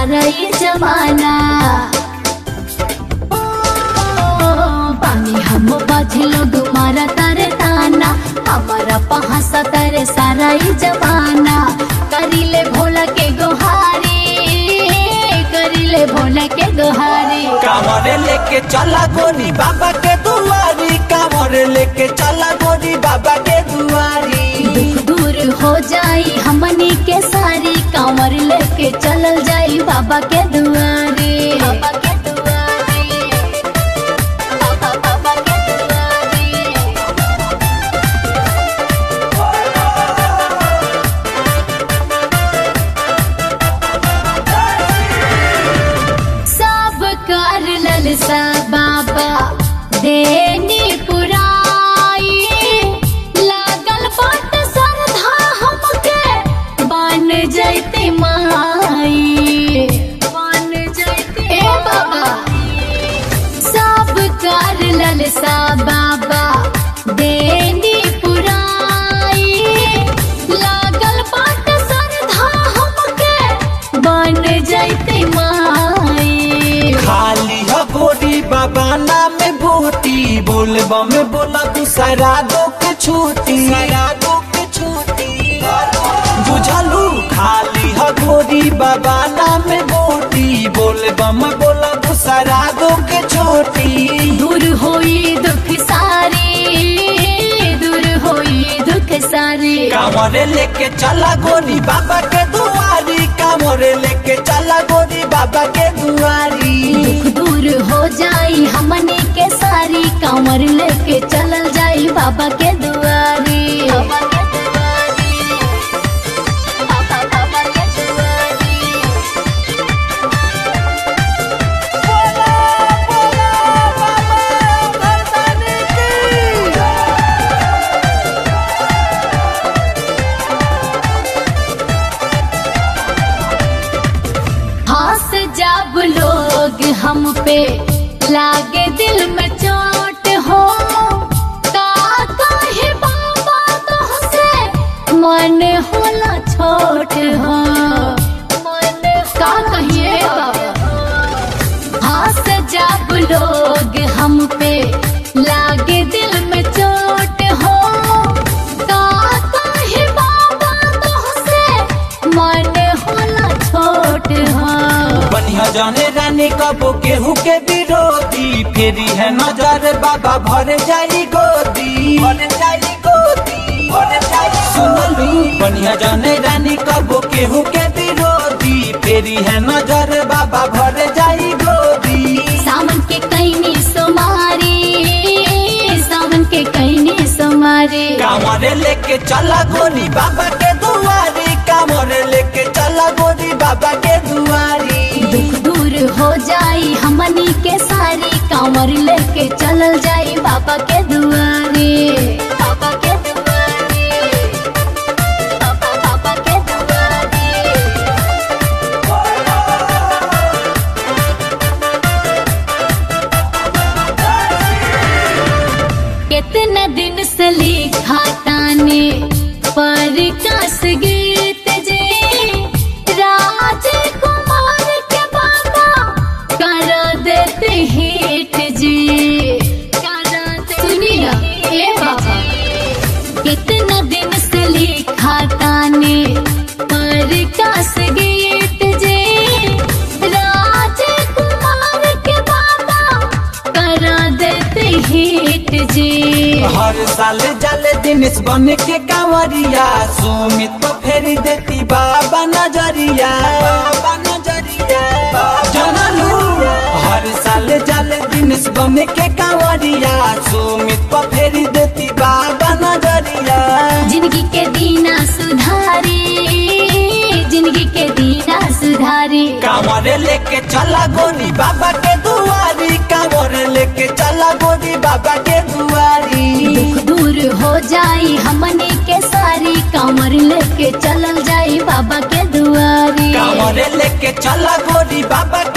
सारा ये जमाना ओ, पानी हम बाझे लोग मारा तारे ताना हमारा पहासा तारे सारा ये जमाना करीले भोला के गोहारी करीले भोला के गोहारी कांवरे लेके चला गोरी बाबा के दुआरी कांवरे लेके चला गोरी बाबा के दुआरी दुख दूर हो जाई हमनी के सारी कांवर लेके चलल जाई बाबा के दुआरे बाबा के दुआरे बाबा बाबा के दुआरे सब कर ललसा बाबा देनी पुराई लागल बाट श्रद्धा हमके बन जैते माई बन जैते ए बाबा सब कर ललसा बाबा देनी पुराई लागल बाट श्रद्धा हमके बन जैते माई खाली हो गोरी बाबा नाम भूती बोलबा में बोला दूसरा दो के छूटी दो के छूटी बुझलू खाली हो गोरी बाबा नाम भूती बोलबा में बोला दूसरा दो के छोटी दूर होई दुख सारी दूर होई दुख सारी कांवरे लेके चला गोरी बाबा के दुआरी कांवरे लेके चला गोरी बाबा के दुआरी दुख दूर हो जाई हमने के सारी कांवर लेके चलल जाई बाबा के दुआरी बाबा के दुआरी बाबा बाबा के दुआरी हंस जब लोग हम पे लागे दिल में चोट हो का कहे बाबा तुहसे मन होला छोट हो मन का कहिए बाबा हंस जब लोग हम पे लागे दिल में चोट हो का कहे बाबा तुहसे मन होला छोट हो बढ़िया जाने रानी कबो केहू के विरोधी फेरी है नजर बाबा भर जाई गोदी भर जाई गोदी भर जाई सुनलू बढ़िया जाने रानी कबो केहू के विरोधी फेरी है नजर बाबा भर जाई गोदी सावन के कैनी सोमारी सावन के कैनी सोमारी कांवरे लेके चला गोरी बाबा के दुआरी कांवरे लेके चला गोरी बाबा के दुआरी दुख दूर हो जाई हमनी के सारी कांवर लेके चलल जाई बाबा के दुआरे बाबा के दुआरे बाबा बाबा के दुआरे कितना दिन से लिखा ताने पर कस गीत जे राजकुमार के बाबा कर देते हिट जी कर दे सुनी ना ए बाबा कितना दिन से लिखा ताने पर कस गीत जे राजकुमार के बाबा कर देते हिट जी हर साल जल दिनेश बन के कांवरिया सुमित तो फेरी देती बाबा नजरिया बाबा नजरिया जनलू हर साल जल दिनेश बन के कांवरिया सुमित तो फेरी देती बाबा नजरिया जिंदगी के दीना सुधारी जिंदगी के दीना सुधारी कांवरे लेके चला गोरी बाबा के दुआरी कांवरे लेके चला गोरी बाबा के दुआरी दुख दूर हो जाई हमनी के सारी कांवर लेके चलल जाई बाबा के दुआरी कांवरे लेके चला गोरी बाबा